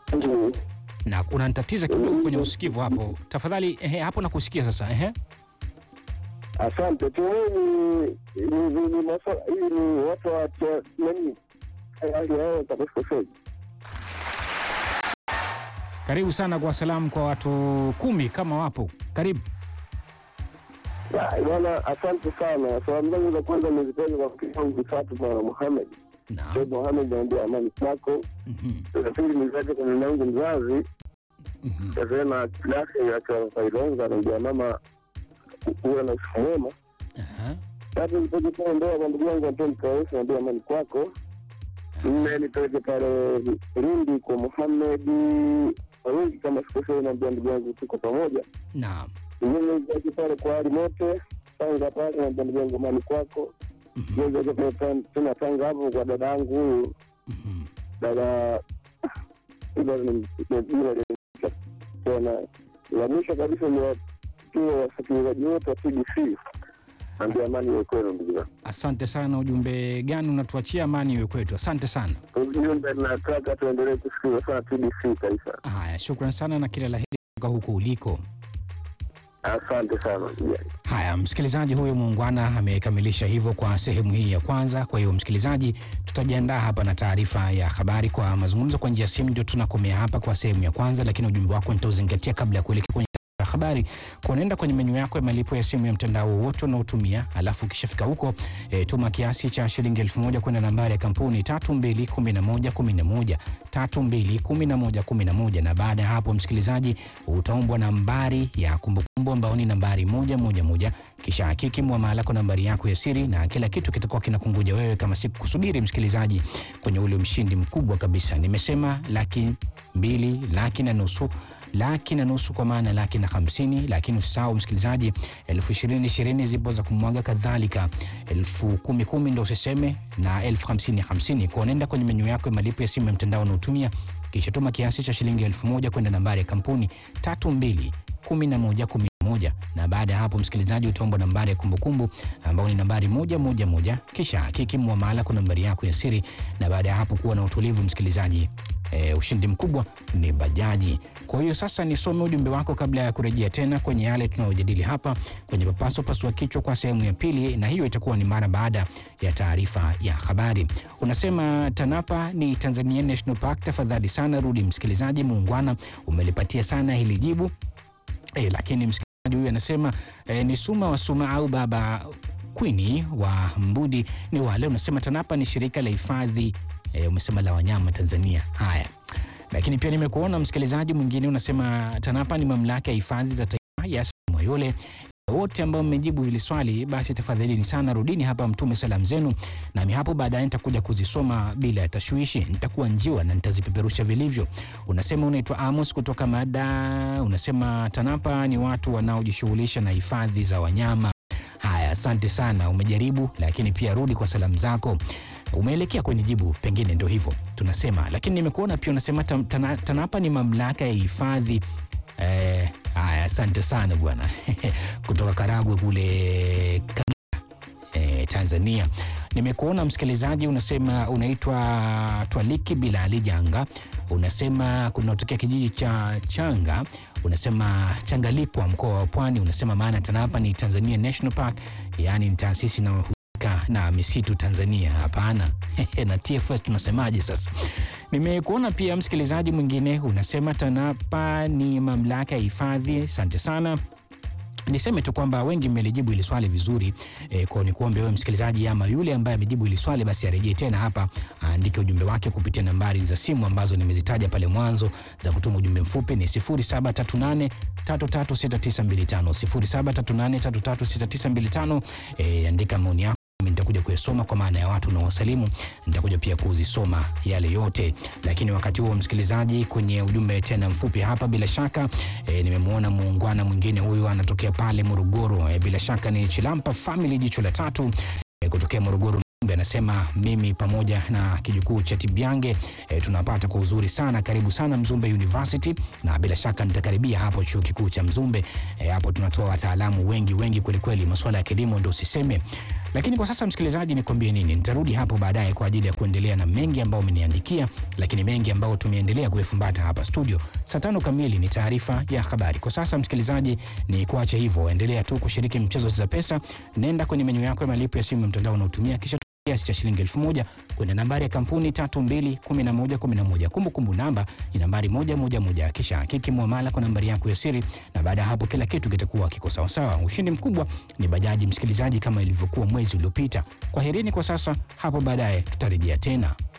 Mm. na unanitatiza kidogo kwenye usikivu hapo. Tafadhali ehe, hapo nakusikia sasa. Ehe. Asante tu ni ni ni ni maswala hii ni watu wa cha- nani hali yao katika sasa. Karibu sana kwa salamu kwa watu kumi kama wapo. Karibu. Ya, Bwana, asante sana. Salamu zangu za kwanza nizipende kwa mke wangu Fatuma Muhammad. Naam. Sheikh Muhammad naambia amani kwako. Mhm. La pili nizaje kwa mama yangu mzazi. Mhm. Sasa na klasi ya kwa Failonga naambia mama kuwa na usiku mwema. Aha. Tatu nipeleke pale ndoa kwa ndugu yangu Antoni Kaosi naambia amani kwako. Nne nipeleke pale Lindi kwa Muhammad wengi kama sikosei naambia ndugu yangu tuko pamoja. Naam. Ingine nipeleke pale kwa Ali Mote Tanga pale naambia ndugu yangu amani kwako. Mhm. Ingine nipeleke pale tena Tanga hapo kwa dada yangu huyu Mhm. dada ila ni jina tena la mwisho kabisa ni watuo wasikilizaji wote wa TBC ambia amani iwe kwenu ndugu zangu. Asante sana. Ujumbe gani unatuachia? Amani iwe kwetu. Asante sana. Ujumbe nataka tuendelee kusikiliza sana TBC taifa. Haya, shukran sana na kila la heri kutoka huko uliko. Asante sana ndugu yangu. Haya, msikilizaji huyo muungwana amekamilisha hivyo kwa sehemu hii ya kwanza. Kwa hiyo msikilizaji, tutajiandaa hapa na taarifa ya habari kwa mazungumzo kwa njia ya simu. Ndio tunakomea hapa kwa sehemu ya kwanza, lakini ujumbe wako nitauzingatia kabla ya kuelekea kwenye taarifa ya habari. Kwa unaenda kwenye menyu yako ya malipo ya simu ya mtandao wowote unaotumia, alafu ukishafika huko e, tuma kiasi cha shilingi elfu moja kwenda nambari ya kampuni tatu mbili kumi na moja kumi na moja tatu mbili kumi na moja kumi na moja na baada ya hapo msikilizaji utaombwa nambari ya kumbukumbu ambao ni nambari moja moja moja kisha hakiki mwamala kwa nambari yako ya siri na kila kitu kitakuwa kinakungoja wewe kama siku kusubiri msikilizaji kwenye ule mshindi mkubwa kabisa nimesema laki mbili laki na nusu laki na nusu kwa maana laki na hamsini lakini usisahau msikilizaji elfu ishirini ishirini zipo za kumwaga kadhalika elfu kumi kumi ndo usiseme na elfu hamsini hamsini kwa nenda kwenye menyu yako ya malipo ya simu ya mtandao unaotumia kisha tuma kiasi cha shilingi elfu moja kwenda nambari ya kampuni tatu mbili kumi na moja kumi na moja na baada ya hapo msikilizaji utaomba nambari ya kumbukumbu ambao ni nambari moja moja moja kisha hakiki mwamala kwa nambari yako ya siri na baada ya hapo kuwa na utulivu msikilizaji e, ushindi mkubwa ni bajaji kwa hiyo sasa nisome ujumbe wako kabla ya kurejea tena kwenye yale tunayojadili hapa kwenye papaso pasua kichwa kwa sehemu ya pili na hiyo itakuwa ni mara baada ya taarifa ya habari unasema tanapa ni tanzania national park tafadhali sana rudi msikilizaji muungwana umelipatia sana hili jibu e, lakini msikilizaji huyu anasema e, ni suma wa suma au baba kwini wa mbudi ni wale unasema tanapa ni shirika la hifadhi e, umesema la wanyama tanzania haya lakini pia nimekuona msikilizaji mwingine unasema tanapa ni mamlaka ya hifadhi za taifa ya moyole wote ambao mmejibu hili swali basi tafadhalini sana rudini hapa mtume salamu zenu nami hapo baadaye nitakuja kuzisoma bila ya tashwishi nitakuwa njiwa na nitazipeperusha vilivyo unasema unaitwa amos kutoka mada unasema tanapa ni watu wanaojishughulisha na hifadhi za wanyama haya asante sana umejaribu lakini pia rudi kwa salamu zako umeelekea kwenye jibu pengine ndo hivyo tunasema lakini nimekuona pia unasema tam- tana- tanapa ni mamlaka ya hifadhi Eh, haya asante sana bwana kutoka Karagwe kule Kagera eh, Tanzania. Nimekuona msikilizaji, unasema unaitwa Twaliki Bilali Janga, unasema kunatokea kijiji cha Changa, unasema Changalikwa, mkoa wa Pwani. Unasema maana TANAPA ni Tanzania National Park, yaani ni taasisi inayohusika na misitu Tanzania. Hapana na TFS tunasemaje sasa? Nimekuona pia msikilizaji mwingine unasema TANAPA ni mamlaka ya hifadhi. Asante sana niseme tu kwamba wengi mmelijibu hili swali vizuri e, kwa nikuombe wewe msikilizaji ama yule ambaye amejibu hili swali basi arejee tena hapa aandike ujumbe wake kupitia nambari za simu ambazo nimezitaja pale mwanzo za kutuma ujumbe mfupi ni 0738 336925 0738 336925 e, andika maoni yako Mimi nitakuja kuyasoma kwa maana ya watu unaowasalimu nitakuja pia kuzisoma yale yote lakini wakati huo msikilizaji kwenye ujumbe tena mfupi hapa bila shaka e, nimemwona muungwana mwingine huyu anatokea pale morogoro e, bila shaka ni chilampa family jicho la tatu e, kutokea morogoro Mzumbe anasema mimi pamoja na kijukuu cha Tibyange e, tunapata kwa uzuri sana. Karibu sana Mzumbe University, na bila shaka nitakaribia hapo chuo kikuu cha Mzumbe. E, hapo tunatoa wataalamu wengi wengi kwelikweli, masuala ya kilimo ndo usiseme. Lakini kwa sasa, msikilizaji, nikwambie nini, nitarudi hapo baadaye kwa ajili ya kuendelea na mengi ambayo umeniandikia, lakini mengi ambayo tumeendelea kuyafumbata hapa studio. Saa tano kamili ni taarifa ya habari. Kwa sasa, msikilizaji, ni kuache hivyo, endelea tu kushiriki mchezo za pesa. Nenda kwenye menyu yako ya malipo ya simu ya mtandao unaotumia kisha kiasi cha shilingi elfu moja kwenda nambari ya kampuni tatu mbili kumi na moja kumi na moja. Kumbukumbu namba ni nambari moja moja moja, kisha hakiki muamala kwa nambari yako ya siri, na baada ya hapo kila kitu kitakuwa kiko sawasawa. Ushindi mkubwa ni bajaji, msikilizaji, kama ilivyokuwa mwezi uliopita. Kwaherini kwa sasa, hapo baadaye tutarejea tena.